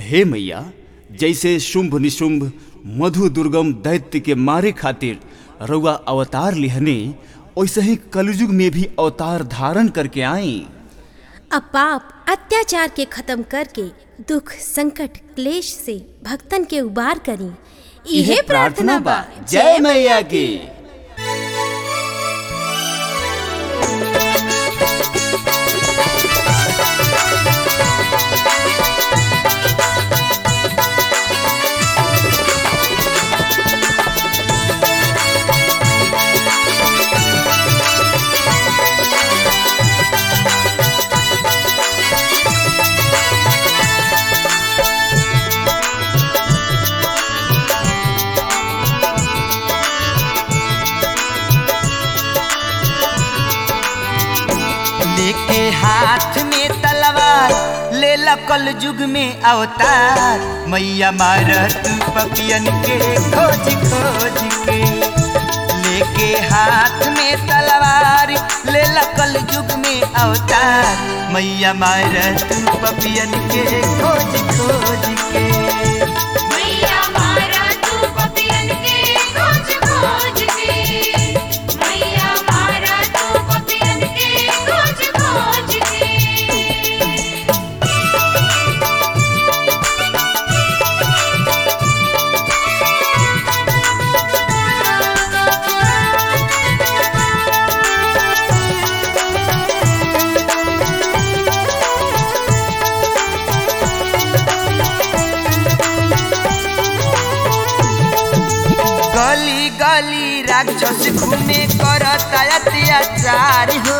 हे मैया जैसे शुंभ निशुंभ मधु दुर्गम दैत्य के मारे खातिर रउआ अवतार लिहने वैसे ही कलयुग में भी अवतार धारण करके आई अब पाप अत्याचार के खत्म करके दुख संकट क्लेश से भक्तन के उबार करी इहे प्रार्थना बा जय मैया की लेके हाथ में तलवार ले कल युग में अवतार मैया मार तू पपियन के खोज खोज के लेके हाथ में तलवार ले कल युग में अवतार मैया मार तू पपियन के खोज खोज के मैया मारा तू पपियन के खोज खोज के मैया मारा तू पपियन के खोज खोज के गली गली राक्षस घूमे करता अत्याचार हो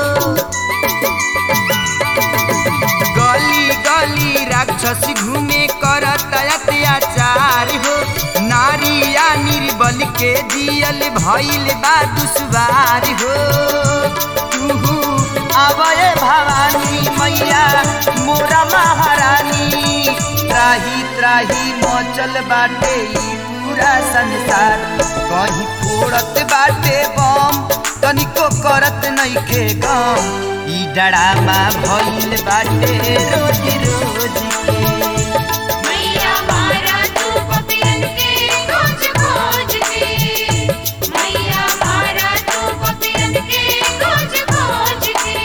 गली गली राक्षस घूमे करता अत्याचार हो नारिया निर्बल के दियल भइल बा दुश्वार हो तुहू आवय भवानी मैया मोरा महारानी त्राही त्राही मचल बाटे ई पूरा संसार कहीं फोड़त बाटे बम तनिको करत नइखे गम ई डरामा भइल बाटे रोज रोज के मैया मारा तू पपियन के खोज खोज के मैया मारा तू पपियन के खोज खोज के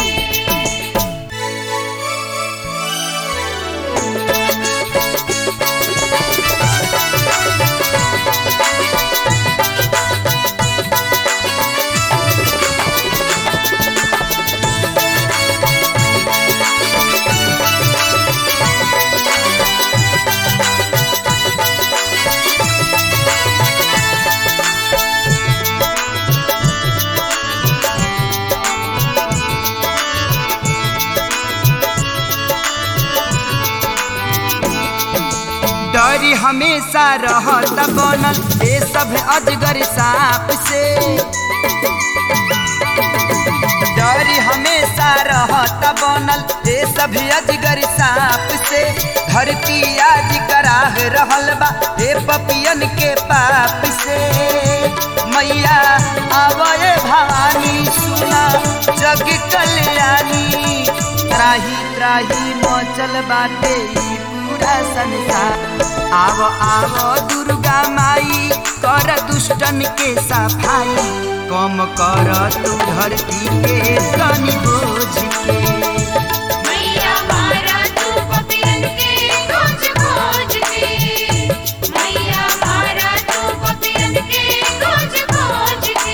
डरी हमेशा रहत बनल ये सब अजगर सांप से डरी हमेशा रहत बनल ये सब अजगर सांप से धरती आज कराह रहल बा हे पपियन के पाप से मैया आवय भवानी सुना जग कल्याणी त्राही त्राही मचल बाटे ई पूरा संसार आव आव दुर्गा माई कर दुष्टन के सफाई कम कर तू धरती के तनी बोझ के मैया मारा तू पपियन के खोज खोज के मैया मारा तू पपियन के खोज खोज के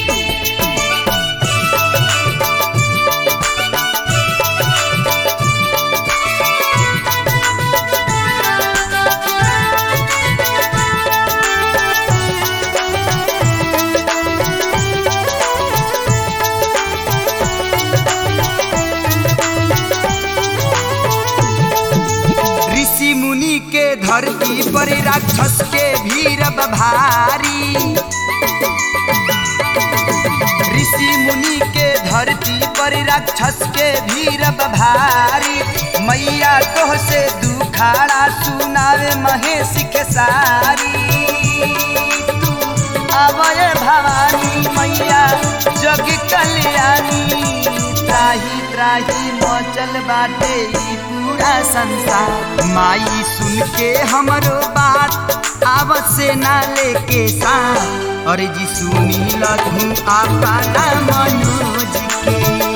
ऋषि मुनि के धरती पर राक्षस के भीड़ भारी ऋषि मुनि के धरती पर राक्षस के भीड़ भारी मैया तोह से दुखाड़ा सुनावे महेश के सारी तू आवय भवानी मैया जग कल्याणी त्राही त्राही मचल बाटे ई पूरा संसार माई सुन के हमरो बात आवत से ना लेके साथ अरे जी सुनी लधू आपा मनोज के